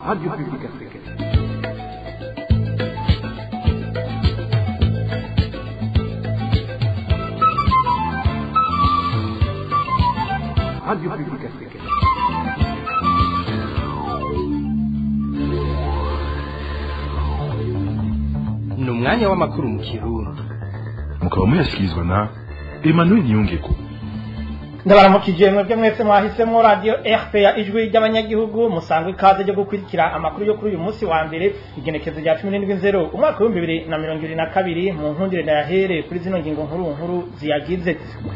Radio Publique Africaine. Radio Publique Africaine. ni umwanya w'amakuru mu kirundi mukaba muyashyikirizwa na emmanuel niyongeko ndabaramukije mwebwe mwese mwahisemo radiyo rpa ijwi ry'abanyagihugu musangwa ikaze ryo gukurikira amakuru yo kuri uyu munsi wa mbere igenekezo rya cumi n'indwi nzero umwaka w'ibihumbi bibiri na mirongo ibiri na kabiri mu nkundire ndayahere kuri zino ngingo nkuru nkuru ziyagize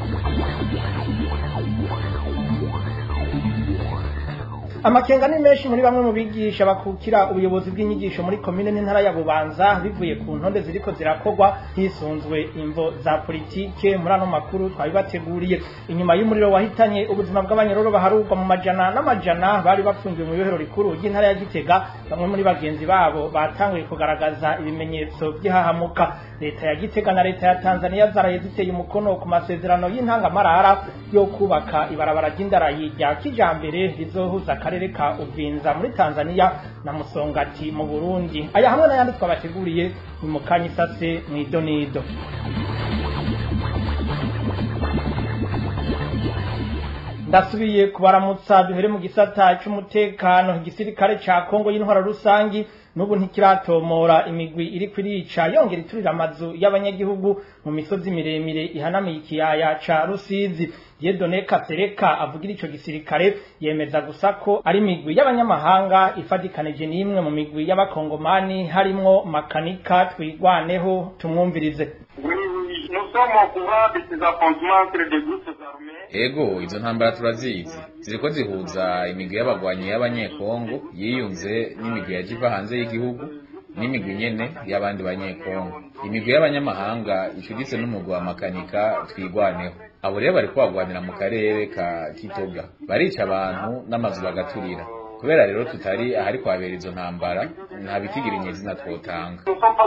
amakenga ni menshi muri bamwe mu bigisha bakukira ubuyobozi bw'inyigisho muri komine n'intara ya bubanza bivuye ku ntonde ziriko zirakorwa hisunzwe imvo za politike muri ano makuru twabibateguriye inyuma y'umuriro wahitanye ubuzima bw'abanyororo baharurwa mu majana n'amajana bari bafungiwe mu ibohero rikuru ry'intara ya gitega bamwe muri bagenzi babo batanguye kugaragaza ibimenyetso by'ihahamuka leta ya gitega na leta ya tanzania zaraye ziteye umukono ku masezerano y'intangamarara yo kubaka ibarabara ry'indarayi rya kijambere rizohuza akarere ka uvinza muri tanzania na musongati mu burundi aya hamwe n'ayandi twabateguriye ni mu kanya isase mw'idonido ndasubiye kubaramutsa duhere mu gisata c'umutekano igisirikare ca kongo y'intwara rusangi n'ubu ntikiratomora imigwi iri kurica yongera iturira amazu y'abanyagihugu mu misozi miremire ihanamiye ikiyaya ca rusizi yedone kasereka avugira ico gisirikare yemeza gusa ko ari imigwi y'abanyamahanga ifatikanije n'imwe mu migwi y'abakongomani harimwo makanika twigwaneho tumwumvirize ego izo ntambara turazizi ziriko zihuza imigwi y'abagwanyi y'abanyekongo yiyunze n'imigwi yaje iva hanze y'igihugu n'imigwi nyene y'abandi banyekongo imigwi y'abanyamahanga icuditse n'umugwi wa makanika twigwaneho abo rero bariko bagwanira mu karere ka kitoga barica abantu n'amazu bagaturira kubera rero tutari ahari kwabera izo ntambara nta bitigira inyezina twotanga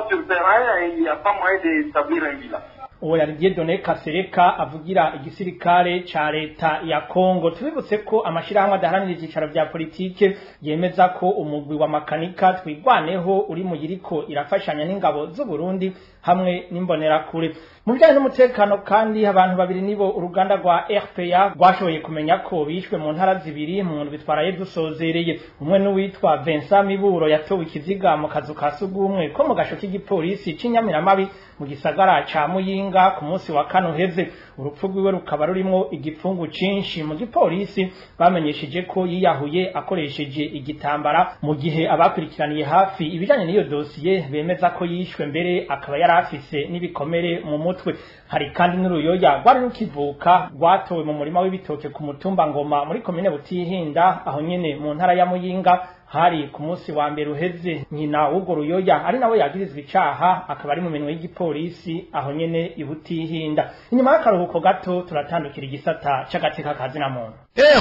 uwo yari Dieudonné Kasereka avugira igisirikare ca leta ya Kongo tubibutse ko amashirahamwe adaharanira ivyicaro vya politike yemeza ko umugwi wa makanika twigwaneho uri mu yiriko irafashanya n'ingabo z'u Burundi hamwe n'imbonerakure mu bijyanye n'umutekano kandi abantu babiri nibo uruganda rwa RPA rwashoboye kumenya ko bishwe mu ntara zibiri mu ndwi twaraye dusozereye umwe n'uwitwa Vincent Miburo yatowe ikiziga mu kazu ka sugumwe ko mu gasho k'igipolisi c'inyamiramabi mu gisagara ca Muyinga ku munsi wa kane uheze urupfu rwiwe rukaba rurimwo igipfungu cinshi mu gipolisi bamenyesheje ko yiyahuye akoresheje igitambara mu gihe abakurikiraniye hafi ibijanye n'iyo dosiye bemeza ko yishwe mbere akaba yari afise n'ibikomere mu mutwe hari kandi n'uruyoya rwari rukivuka rwatowe mu murima w'ibitoke ku mutumba ngoma muri komine butihinda aho nyene mu ntara ya muyinga hari ku munsi wa mbere uheze nyina w'urwo ruyoya ari nawe yagirizwa icaha akaba ari mu minwe y'igipolisi aho nyene ibutihinda inyuma y'akaruhuko gato turatandukira igisata c'agateka kazina muntu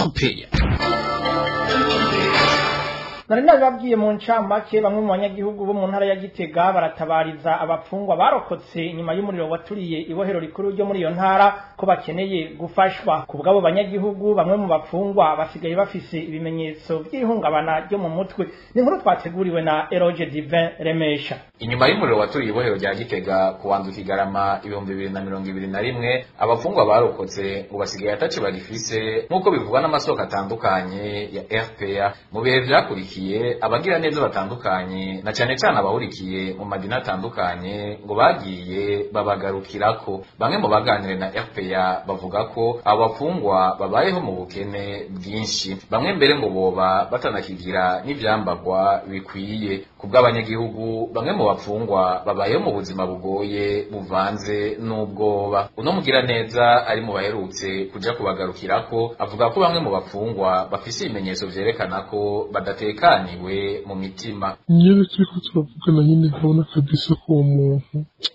nari nabibabwiye mu ncamake bamwe mu banyagihugu bo mu ntara ya gitega baratabariza abapfungwa barokotse inyuma y'umuriro waturiye ibohero rikuru ryo muri iyo ntara ko bakeneye gufashwa ku bw'abo banyagihugu bamwe mu bapfungwa basigaye bafise ibimenyetso by'ihungabana ryo mu mutwe ni inkuru twateguriwe na eroge divin remesha inyuma y'umuriro waturiye ibohero rya gitega ku wanzu kigarama ibihumbi bibiri na mirongo ibiri na rimwe abapfungwa barokotse ngo basigaye ataco bagifise nk'uko bivugwa n'amasoko atandukanye ya rpa mu bihe vyakurikiye abagira neza batandukanye na cane cane abahurikiye mu madini atandukanye ngo bagiye babagarukirako bamwe mu baganire na rpa bavuga ko abo bapfungwa babayeho mu bukene bwinshi bamwe mbere ngo boba batanakigira n'ivyambagwa bikwiye ku bw'abanyagihugu bamwe mu bapfungwa babayeho mu buzima bugoye buvanze n'ubwoba uno mugira neza ari mu baherutse kuja kubagarukirako avuga ko bamwe mu bapfungwa bafise ibimenyetso vyerekana ko badatekaniwe mu mitima nyene turiko turavugana nyene nkabona kabisa ko uwo muntu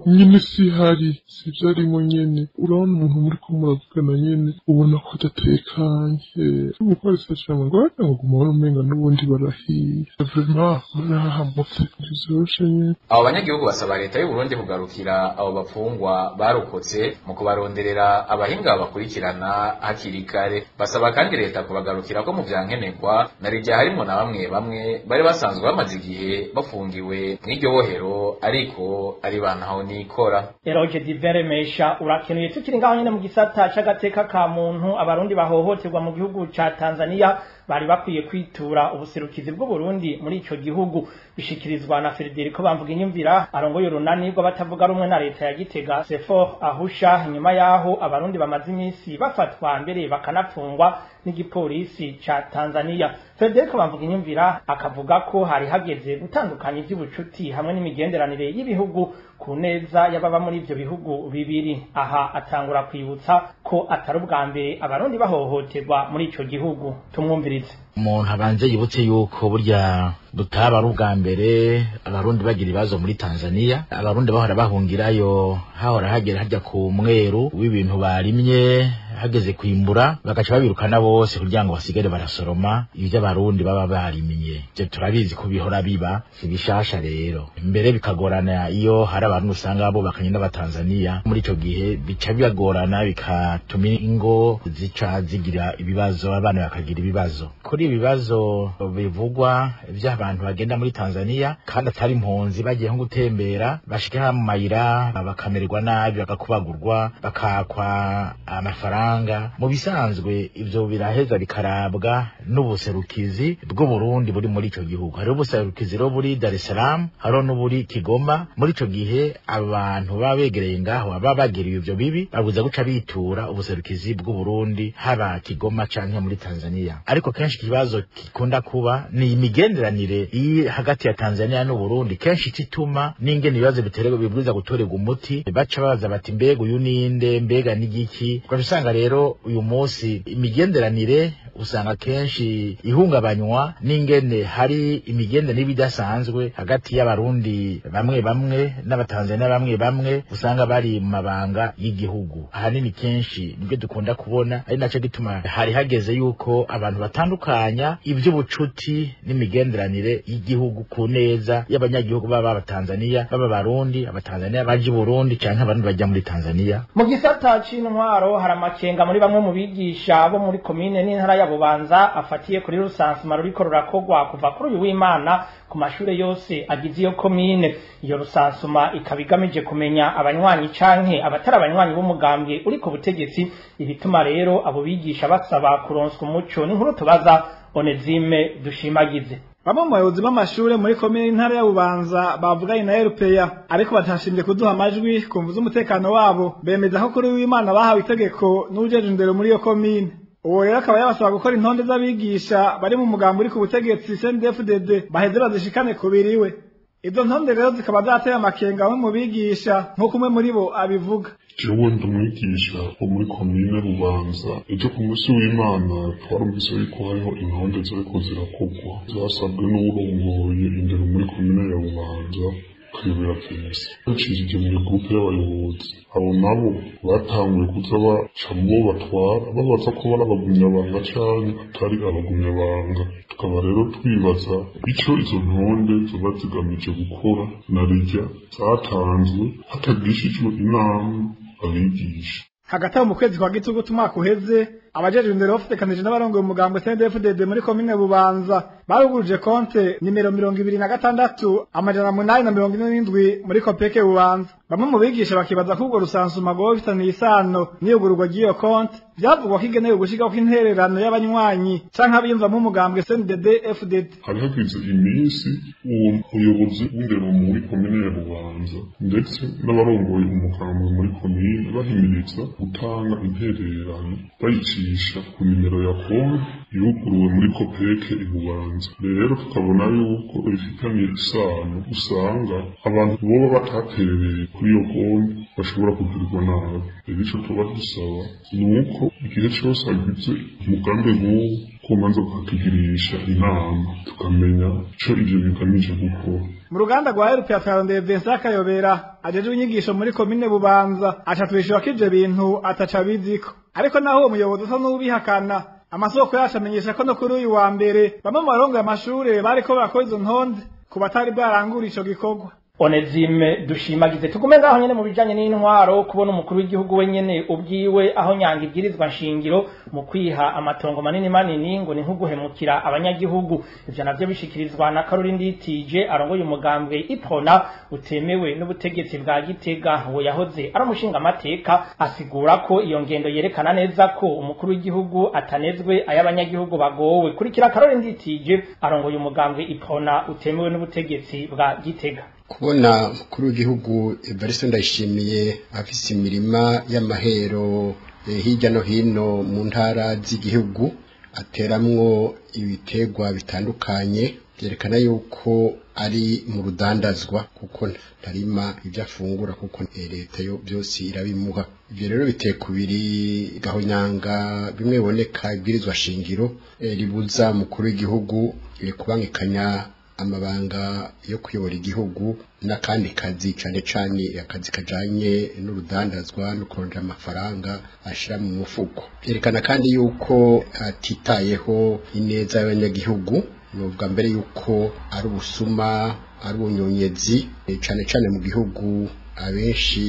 nyene si hari si vyarimo nyene urabona umuntu muri ko muravugana nyene ubona ko adatekanye umupolisi acama ngo wagira ngo guma wari umenga n'ubundi barahiye vrema barahahamutse ntizoroshe nyene abo banyagihugu basaba leta y'u Burundi kugarukira abo bafungwa barokotse mu kubaronderera abahinga babakurikirana hakiri kare basaba kandi leta kubagarukira ko mu vyankenerwa na rijya harimo na bamwe bamwe bari basanzwe bamaze igihe bafungiwe mw'iryo bohero ariko ari bantaho nikora Eroge Divere Mesha urakenuye tukiri ngaho nyene mu gisata c'agateka ka muntu abarundi bahohoterwa mu gihugu ca Tanzania bari bakwiye kwitura ubuserukizi bw'u Burundi muri ico gihugu bishikirizwa na Federico bamvuga inyumvira arongoye urunani rw'abatavuga rumwe na leta ya Gitega Sefor Ahusha nyuma yaho abarundi bamaze iminsi bafatwa mbere bakanapfungwa n'igipolisi ca Tanzania Federico bamvuga inyumvira akavuga ko hari hageze gutandukanya ivy'ubucuti hamwe n'imigenderanire y'ibihugu ku neza y'ababa muri ivyo bihugu bibiri aha atangura kwibutsa ko atari ubwa mbere abarundi bahohoterwa muri ico gihugu tumwumvirize umuntu abanze yibutse yuko burya butaba ari ubwa mbere abarundi bagira ibibazo muri tanzania abarundi bahora bahungirayo hahora hagera hajya ku mweru w'ibintu barimye hageze kwimbura bagaca babirukana bose kugira ngo basigare barasoroma ibyo abarundi baba barimye ivyo turabizi ko bihora biba si bishasha rero mbere bikagorana iyo hari abantu usanga bubakanye n'abatanzaniya muri ico gihe bica bibagorana bikatuma ingo zica zigira ibibazo abana bakagira ibibazo kuri ibi bibazo bivugwa vy'abantu bagenda muri tanzaniya kandi atari impunzi bagiye nko gutembera bashika mu mayira bakamererwa nabi bagakubagurwa bakakwa amafaranga mu bisanzwe ivyo biraheza bikarabwa n'ubuserukizi bw'uburundi buri muri ico gihugu hariho ubuserukizi rero buri dar es salaam hariho n'uburi kigoma muri ico gihe abantu baba begereye ngaho baba bagiriwe ivyo bibi babuza guca bitura ubuserukizi bw'uburundi haba kigoma canke muri tanzania ariko kenshi ikibazo gikunda kuba ni imigenderanire iri hagati ya tanzania n'uburundi kenshi ituma n'ingene ibibazo biterwa bibwiza gutorerwa umuti baca babaza bati mbega uyu ninde mbega n'igiki ugaca usanga rero uyu munsi imigenderanire usanga kenshi ihungabanywa n'ingene hari imigenderanire idasanzwe hagati y'abarundi bamwe bamwe n'abatanzania bamwe bamwe usanga bari mu mabanga y'igihugu ahanini kenshi nibyo dukunda kubona ari naco gituma hari hageze yuko abantu batandukanya ivy'ubucuti n'imigenderanire y'igihugu ku neza y'abanyagihugu baba abatanzania baba abarundi abatanzania baje i burundi canke abarundi bajya muri tanzania mu gisata c'intwaro hari amakenga muri bamwe mu bigisha bo muri komine n'intara ya bubanza afatiye kuri rusansuma ruriko rurakogwa kuva kuri uyu w'imana ku mashure yose agize iyo komine iyo rusansuma ikaba igamije kumenya abanywanyi canke abatari abanywanyi b'umugambwe uri ku butegetsi ibituma rero abo bigisha basaba kuronswa umuco n'inkuru tubaza onezime dushimagize bamwe mu bayobozi b'amashure muri komine y'intara ya bubanza bavuganye na erupeya ariko batashimye kuduha amajwi kumva z'umutekano wabo bemeza ko kuri w'imana bahawe itegeko n'uwujeje indero muri iyo komine uwo rero akaba yabasaba gukora intonde z'abigisha bari mu mugambi uri ku butegetsi CNDD-FDD baheze bazishikane ku biriwe izo ntonde rero zikaba zateye amakenga bamwe mu bigisha nk'uko umwe muri bo abivuga jewe ndi umwigisha wo muri komine rubanza ejo ku munsi w'imana twarumvise yuko hariho intonde ziriko zirakogwa zasabwe n'uwurongoye indero muri komine ya bubanza kuyobera polisi bacishije mu gurupe y'abayobozi abo nabo batanguye kuza baca mu bo batwara babaza ko bari abagumyabanga canke atari abagumyabanga tukaba rero twibaza ico izo ntonde zoba zigamije gukora na rirya zatanzwe hatagishijwe inama abigisha hagati aho mu kwezi kwa gitugutu umwaka uheze abajejwe indero bafatekanije n'abarongoye umugambwe CNDD-FDD muri komine Bubanza baruguruje konte nimero mirongo ibiri na gatandatu amajana munani na mirongo ine n'indwi muri kopeke Bubanza bamwe mu bigisha bakibaza ko urwo rusansuma rwoba bifitaniye isano n'iyugururwa ry'iyo konte vyavugwa ko igenewe gushirako intererano y'abanywanyi canke abiyumvamwo umugambwe CNDD-FDD hari hagize iminsi uwo muyobozi w'indero muri komine ya Bubanza ndetse n'abarongoye umugambwe muri komine bahimiriza gutanga intererano bayicisha ku nimero ya konti yuguruwe muri kopeke ibubanza rero tukabona yuko bifitanye isano usanga abantu boba bataterereye kuri iyo konti bashobora kugirirwa nabi rero ico tuba dusaba ni uko igihe cose hagize umugambi nk'uwo kumanza bakatugirisha inama tukamenya ico ivyo bigamije gukora mu ruganda rwa erupe yatarondeye Vincent Kayobera ajejwe inyigisho muri komine Bubanza aca twishura ko ivyo bintu ataca biziko ariko naho uwo muyobozi usa n'ubihakana amasoko yacu amenyesha ko no kuri uyu wa mbere bamwe mu barongoye amashure bariko barakora izo ntonde ku batari bwarangura ico gikorwa Onezime dushimagize tugume ngaho nyene mu bijanye n'intwaro kubona umukuru w'igihugu wenyene ubwiwe aho nyanga ibwirizwa nshingiro mu kwiha amatongo manini manini ngo ni nkuguhemukira abanyagihugu ivyo navyo bishikirizwa na Caroline Nditije arongoye umugambwe Ipona utemewe n'ubutegetsi bwa Gitega uwo yahoze ari umushinga amateka asigura ko iyo ngendo yerekana neza ko umukuru w'igihugu atanezwe ay'abanyagihugu bagowe kurikira Caroline Nditije arongoye umugambwe Ipona utemewe n'ubutegetsi bwa Gitega kubona umukuru w'igihugu Evariste Ndayishimiye afise imirima y'amahero eh, hirya no hino mu ntara z'igihugu ateramwo ibitegwa bitandukanye byerekana yuko ari mu rudandazwa kuko ntarima ibyo afungura kuko eh, leta yo byose irabimuha ibyo rero biteye kubiri gahonyanga bimwe biboneka ibwirizwa shingiro eh, ribuza umukuru w'igihugu eh, kubangikanya amabanga yo kuyobora igihugu n'akandi kazi cyane cyane akazi kajanye n'urudandazwa no kurondera amafaranga ashira mu mufuko byerekana kandi yuko atitayeho ineza y'abanyagihugu nuvuga mbere yuko ari ubusuma ari ubunyonyezi eh, cyane cyane mu gihugu abenshi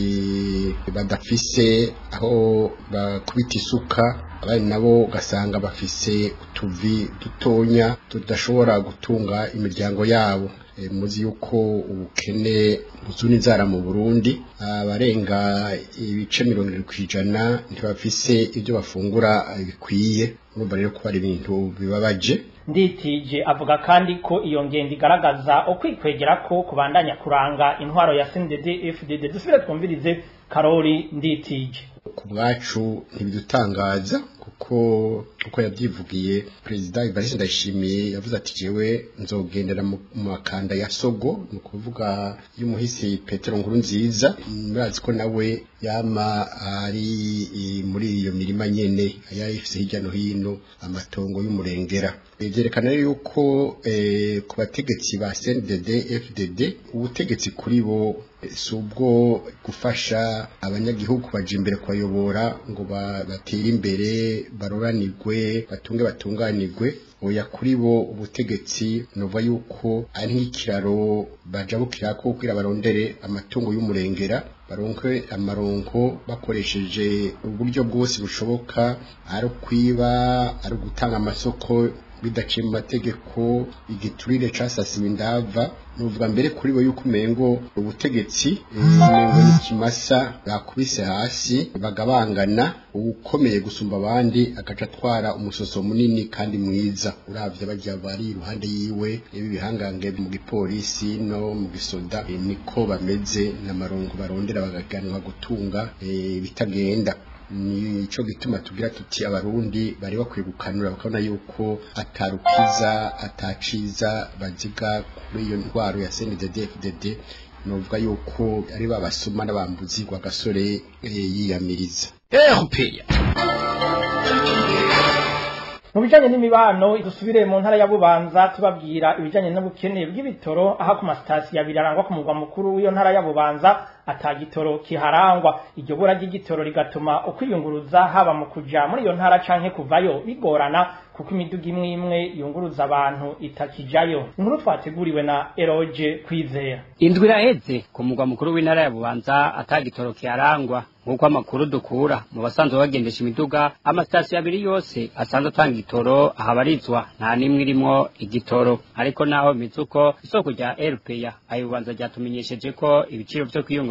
badafise aho bakubita isuka abandi nabo ugasanga bafise utuvi dutonya tudashobora gutunga imiryango yabo E, muzi yuko ubukene buzuna inzara mu Burundi abarenga ibice mirongo irindwi kw'ijana ntibafise ibyo bafungura eh, bikwiye urumva rero ko ari ibintu bibabaje nditije avuga kandi ko iyo ngendo igaragaza ukwikwegera ko kubandanya kuranga intwaro ya CNDD FDD dusubire twumvirize Karori nditije ku bwacu ntibidutangaza kuko uko yabyivugiye perezida Evariste Ndayishimiye yavuze ati jewe nzogendera mu mu makanda ya Sogo ni ukuvuga y'umuhisi Petero Nkuru nziza murazi ko nawe yama ari i- muri iyo mirima nyene yayifise hirya no hino amatongo y'umurengera byerekana rero yuko eh, ku bategetsi ba CNDD FDD ubutegetsi kuri bo eh, si ubwo gufasha abanyagihugu baje imbere kubayobora ngo ba- batere imbere baroranirwe batunge batunganirwe oya kuri bo ubutegetsi nova yuko ari nk'ikiraro bajabukira ko kugira barondere amatungo y'umurengera baronke amaronko bakoresheje uburyo bwose bushoboka ari ukwiba ari ugutanga amasoko bidaciye mu mategeko igiturire casasiwe indava nuvuga mbere kuri bo yuko umengo ubutegetsi eh, umengo ni kimasa bakubise hasi bagabangana ukomeye gusumba abandi agaca atwara umusoso munini kandi mwiza uravye bajya bari iruhande yiwe ibi bihangange mu gipolisi no mu gisoda eh, niko bameze n'amarongo barondera bagaganwa gutunga eh, bitagenda nico gituma tugira tuti abarundi bari bakwiye gukanura bakabona yuko atarukiza ataciza baziga kuri iyo ndwaro ya CNDD-FDD novuga yuko ari babasuma n'abambuzi gwa gasore eh, yiyamiriza erupeya mu bijanye n'imibano dusubire mu ntara ya Bubanza tubabwira ibijanye n'ubukene bw'ibitoro aho ku masitasiyo abiri arangwa ku mugwa mukuru w'iyo ntara ya Bubanza atagitoro kiharangwa iryo bura ry'igitoro rigatuma ukwiyunguruza haba mu kuja muri iyo ntara canke kuvayo bigorana kuko imiduga imwe imwe yunguruza abantu itakijayo inkuru twateguriwe na Eroge Kwizera indwi iraheze ku mugwa mukuru w'intara ya bubanza atagitoro kiharangwa nk'uko amakuru dukura mu basanzwe bagendesha imiduga amasitasiyo abiri yose asanzwe atanga igitoro ahabarizwa nta n'imwe irimwo igitoro ariko naho bimeze uko isoko rya erupeya ayo bubanza ryatumenyesheje ko ibiciro vyo kwiyunguruza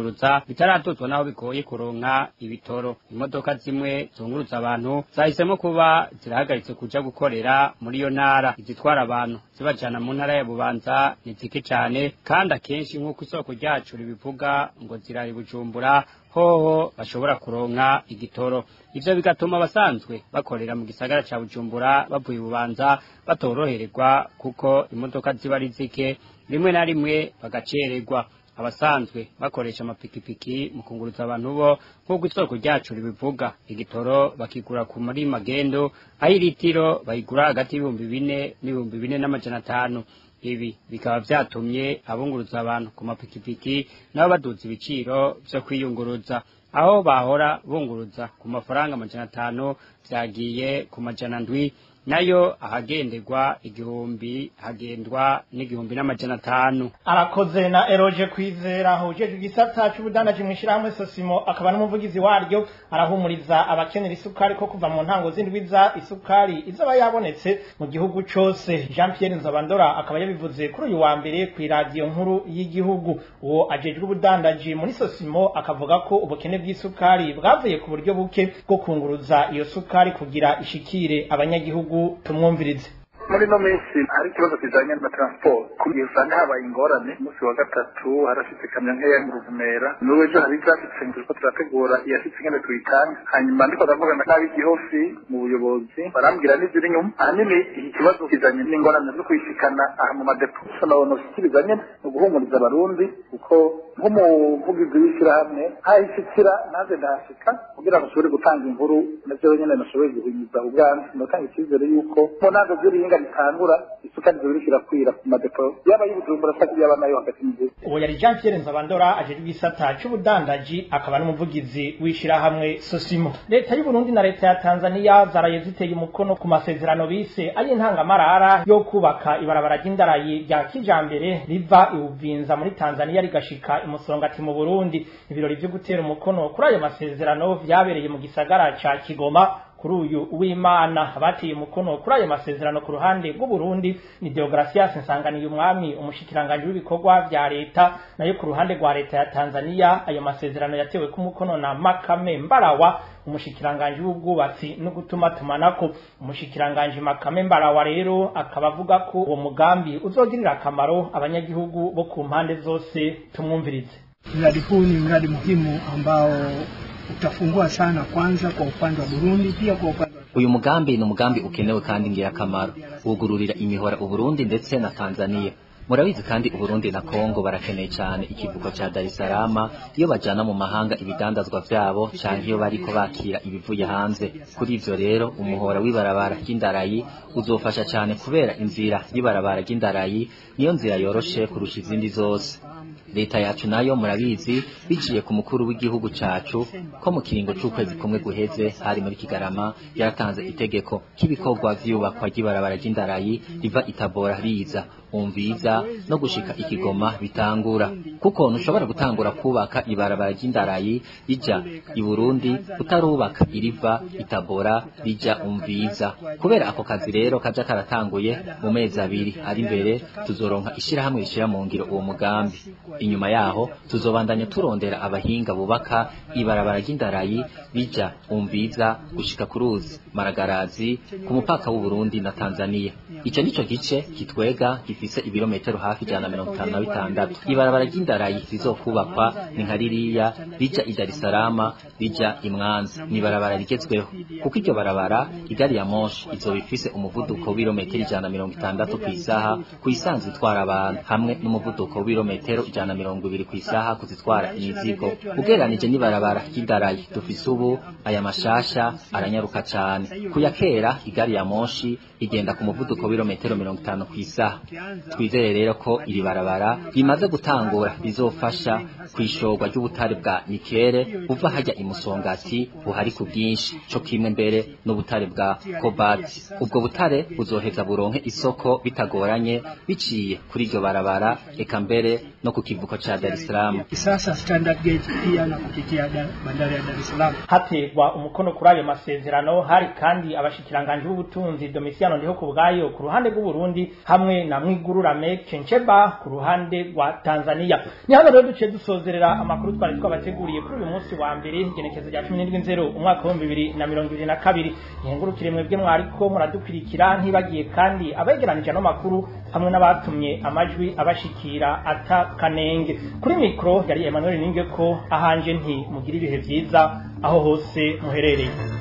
kwiyunguruza bitaratuzwa naho bigoye kuronka ibitoro imodoka zimwe zunguruza abantu zahisemo kuba zirahagaritse kuja gukorera muri iyo ntara izitwara abantu zibajana mu ntara ya bubanza ni zike cane kandi akenshi nk'uko isoko ryacu ribivuga ngo zirari bujumbura hoho bashobora kuronka igitoro ivyo bigatuma abasanzwe bakorera mu gisagara ca bujumbura bavuye bubanza batorohererwa kuko imodoka ziba ari zike rimwe na rimwe bagacererwa abasanzwe bakoresha amapikipiki mu kunguruza abantu bo nk'uko isoko ryacu ribivuga igitoro bakigura ku muri magendo aho iritiro bayigura hagati y'ibihumbi bine n'ibihumbi bine n'amajana atanu ibi bikaba vyatumye abunguruza abantu ku mapikipiki nabo baduza ibiciro vyo kwiyunguruza aho bahora bunguruza ku mafaranga amajana atanu vyagiye ku majana ndwi nayo ahagenderwa igihumbi hagendwa n'igihumbi n'amajana atanu arakoze na eroje kwizera hujejwe igisata c'ubudandaji mw'ishirahamwe sosimo akaba n'umuvugizi waryo arahumuriza abakenera isukari ko kuva mu ntango z'indwiza isukari izaba yabonetse mu gihugu cose jean pierre nzabandora akaba yabivuze kuri uyu wa mbere kw'iradiyo nkuru y'igihugu uwo ajejwe ubudandaji muri sosimo akavuga ko ubukene bw'isukari bwavuye ku buryo buke bwo kunguruza iyo sukari kugira ishikire abanyagihugu tumwumvirize muri ino minsi hari ikibazo kijanye na transport kugiye usanga habaye ingorane umunsi wa gatatu harashitse ikamyo nkeya mu ruvumera n'ubu ejo hari izashitse ngo turiko turategura iyashitse ingene tuyitanga hanyuma ndiko ndavugana n'ab'igihofi mu buyobozi barambwira n'iziri inyuma ahanini iki kibazo kijanye n'ingorane zo kuyishikana aha mu madepo gusa nabona ushyikiriza nyene ni uguhumuriza abarundi kuko nk'umuvugizi w'ishyirahamwe ahishikira naze ndahashika kugira ngo nshobore gutanga inkuru navyo nyene nashoboye guhimiza ubwanzi ndatanga icyizere yuko mu ntango z'irihinga ritangura isukari zibiri kirakwira ku madepo yaba y'ubujumbura cyangwa yaba nayo hagati mu gihugu uwo yari jean pierre nzabandora ajejwe igisata c'ubudandaji akaba n'umuvugizi w'ishirahamwe sosimo leta y'uburundi na leta ya tanzaniya zaraye ziteye umukono ku masezerano bise ay'intangamarara yo kubaka ibarabara ry'indarayi rya kijambere riva ibuvinza muri tanzaniya rigashika imusongati mu burundi ibirori vyo gutera umukono kuri ayo masezerano vyabereye mu gisagara ca kigoma kuri uyu w'imana bateye umukono kuri ayo masezerano ku ruhande rw'uburundi ni deogratias nsanganiye umwami umushikiranganji w'ibikorwa vya leta nayo ku ruhande rwa leta ya tanzaniya ayo masezerano yatewe ku mukono na makame mbarawa umushikiranganji w'ubwubatsi no gutuma tumanako umushikiranganji makame mbarawa rero akaba avuga ko uwo mugambi uzogirira akamaro abanyagihugu bo ku mpande zose tumwumvirize mradi huu ni mradi muhimu ambao utafungua sana kwanza kwa upande wa Burundi pia kwa upande wa uyu mugambi ni umugambi ukenewe kandi ngirakamaro wugururira imihora uburundi ndetse na tanzania murabizi kandi uburundi na kongo barakeneye cyane ikivuko cya dar es salaam iyo bajana mu mahanga ibidandazwa vyabo canke iyo bariko bakira ibivuye hanze kuri ivyo rero umuhora w'ibarabara ry'indarayi uzofasha cyane kubera inzira y'ibarabara ry'indarayi niyo nzira yoroshe kurusha izindi zose leta yacu nayo murabizi biciye ku mukuru w'igihugu cacu ko mu kiringo c'ukwezi kumwe guheze hari muri kigarama yaratanze itegeko k'ibikorwa vy'iyubakwa ry'ibarabara ry'indarayi riva itabora riza umviza no gushika ikigoma bitangura kuko ntushobora gutangura kubaka ibarabara ry'indarayi rija i Burundi utarubaka iriva itabora rija umviza kubera ako kazi rero kaja karatanguye mu mezi abiri ari imbere tuzoronka ishirahamwe rishira mu ngiro uwo mugambi inyuma yaho tuzobandanya turondera abahinga bubaka ibarabara ry'indarayi rija umviza gushika ku ruzi maragarazi ku mupaka w'u Burundi na Tanzania ico nico gice kitwega gifise ibirometero hafi ijana na mirongo itanu na bitandatu ibarabara ry'indarayi rizokubakwa ni nka ririya rija i Dar es Salaam rija i Mwanza ni ibarabara rigezweho kuko iryo barabara igari ya moshi izoba ifise umuvuduko w'ibirometero ijana na mirongo itandatu ku isaha ku isanzwe itwara abantu hamwe n'umuvuduko w'ibirometero ijana na mirongo ibiri ku isaha kuzitwara imizigo ugereranije n'ibarabara ry'indarayi dufise ubu aya mashasha aranyaruka cane kuya kera igari ya moshi igenda ku muvuduko w'ibirometero mirongo itanu ku isaha twizere rero ko iri barabara rimaze gutangura rizofasha kwishorwa ry'ubutare bwa nikere buva hajya imusongati buhari ku bwinshi co kimwe mbere n'ubutare bwa kobati ubwo butare buzoheza buronke isoko bitagoranye biciye kuri iryo barabara eka mbere no ku kivuko cha Dar es Salaam sasa standard gauge pia na kupitia bandari ya Dar es Salaam hategwa umukono kuri ayo masezerano hari kandi abashikiranganje b'ubutunzi Domitiano ndiho ku bwayo ku ruhande rw'u Burundi hamwe na Mwiguru Lameck Nchemba ku ruhande rwa Tanzania ni hano rero duciye dusozerera amakuru twari twabateguriye kuri uyu munsi wa mbere igenekezo rya 17 umwaka wa 2022 ihengurukire mwebwe mwariko muradukurikira ntibagiye kandi abegeranije no makuru hamwe n'abatumye amajwi abashikira atakanenge kuri mikro yari Emmanuel Ningeko ahanje nti mugira ibihe vyiza aho hose muherereye